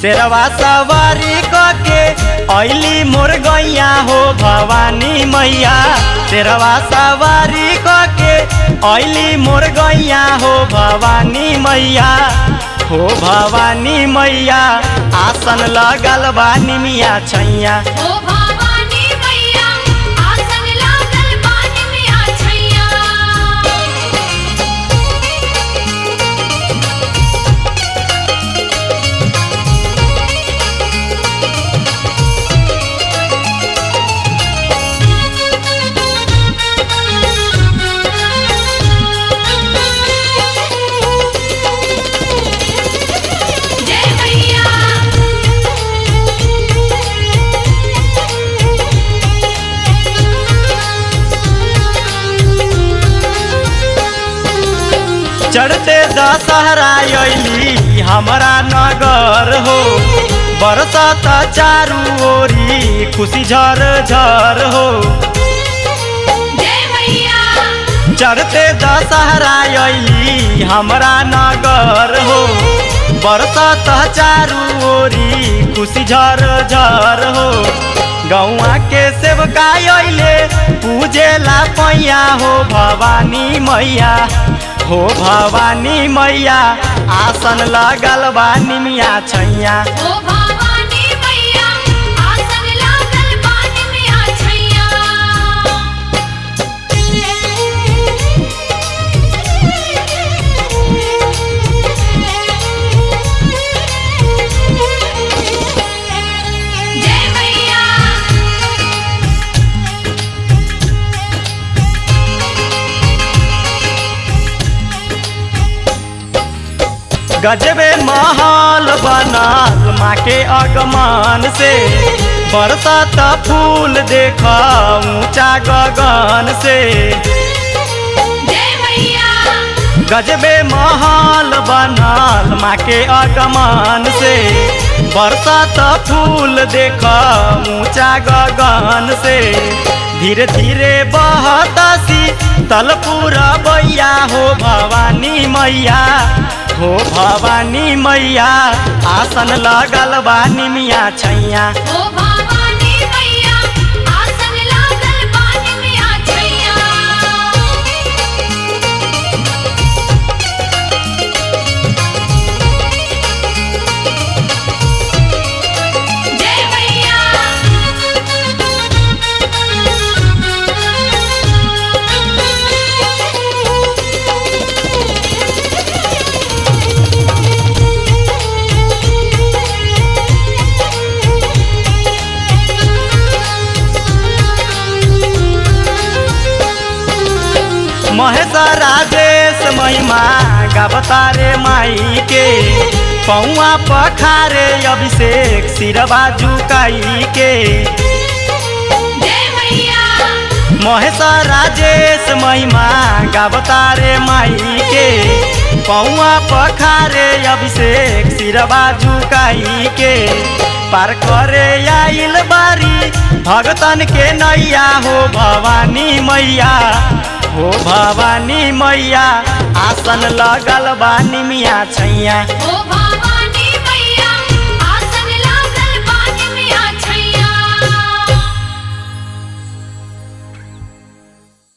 शेरवा सवारी के ऐली मोर गैया हो भवानी मैया शेरवा सवारी के ऐली मोर गैया हो भवानी मैया हो भवानी मैया आसन लगल बा निमिया छैया ओ भवानी मैया आसन लागल बानी में आ छैया जय मैया चढ़ते दशहरा अली हमारा नगर हो बरसत चारू ओरी खुशी झर झर हो जय मैया चढ़ते दशहरा अली हमारा नगर हो बरसत चारू ओरी खुशी झर झर हो गौआ के सेवका अइले पूजेला पैया हो भवानी मैया हो भवानी मैया आसन लगल बा निमिया छैया ओ भवानी मैया आसन लागल बानी में आ छैया जय मैया गजबे महल बनल माँ के अगमान से बरसत फूल देख ऊंचा गगन से जय मैया गजबे महल बनल माँ के अगमान से बरसत फूल देख ऊंचा गगन से धीरे धीरे बहतसी तलपुरा बैया हो भवानी मैया हो भवानी मैया आसन लगल बा निमिया छैया ओ भवानी मैया आसन लागल बानी में आ छैया जय मैया महेश राजेश महिमा गावतारे माई के पौआ पखारे अभिषेक सिरवा झुकाई के जय मैया महेश राजेश महिमा गावतारे माई के पौआ पखारे अभिषेक सिरवा झुकाई के पार करे आइल बारी भगतन के नैया हो भवानी मैया हो भवानी मैया आसन लगल बा निमिया छैया ओ भवानी